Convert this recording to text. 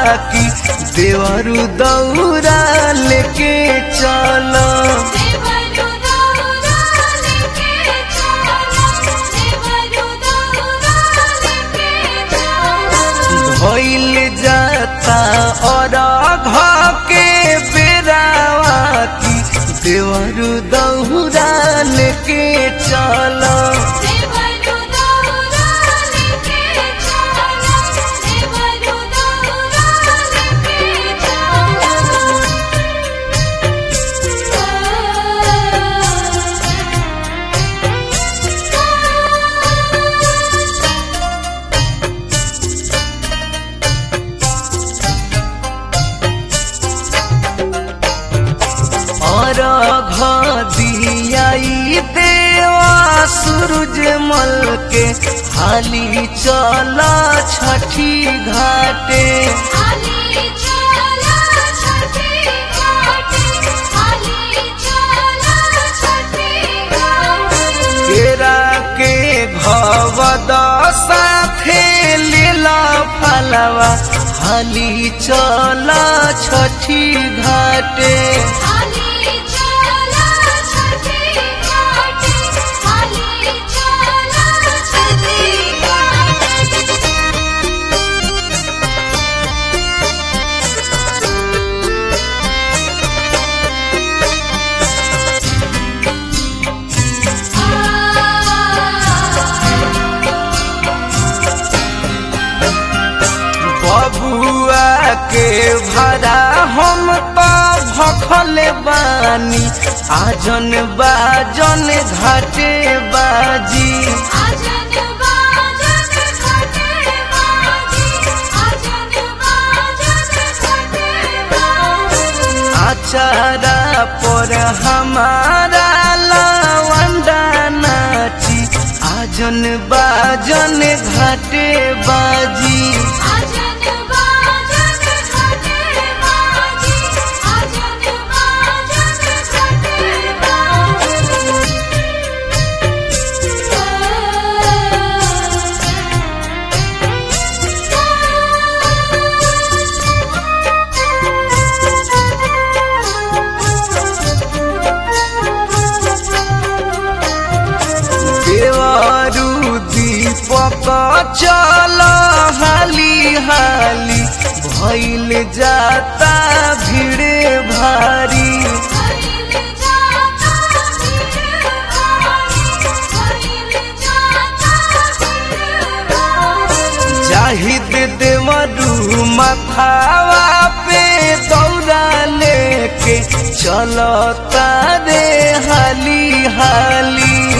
की देवरु दौरा लेके चलो देवरु दौरा लेके चलो देवरु दौरा लेके चलो भइल जाता और घ के बेरावा की देवरु दौरा लेके चलो देवरु दौरा लेके चलो देवरु दौरा लेके चलो और घियाई देवा सूरज मल के हाली चला छठी घाटे आली चला छठी घाटी आली चला छठी घाटी केरा के घवद साथे लीला फलवा हाली चला छठी घाटे आली चला छठी घाटी आली चला छठी घाटी बबुआ के भरा हम तो भखल बानी आजन बाजन घाटे बाजी आजन बाजन घाटे बाजी आजन बाजन घाटे बाजी आचारा पर हमारा लवंडा नाची आजन बाजन घाटे बाजी आजन बाजन घाटे बाजी आजन बाजन घाटे देवरु दीपक चल हाली हाली भइल जाता भीड़ भारी भइल जाता भीड़ भारी भइल जाता भीड़ भारी जाहिद देवरु मथावा पे दौड़ा लेके चलता रे हाली हाली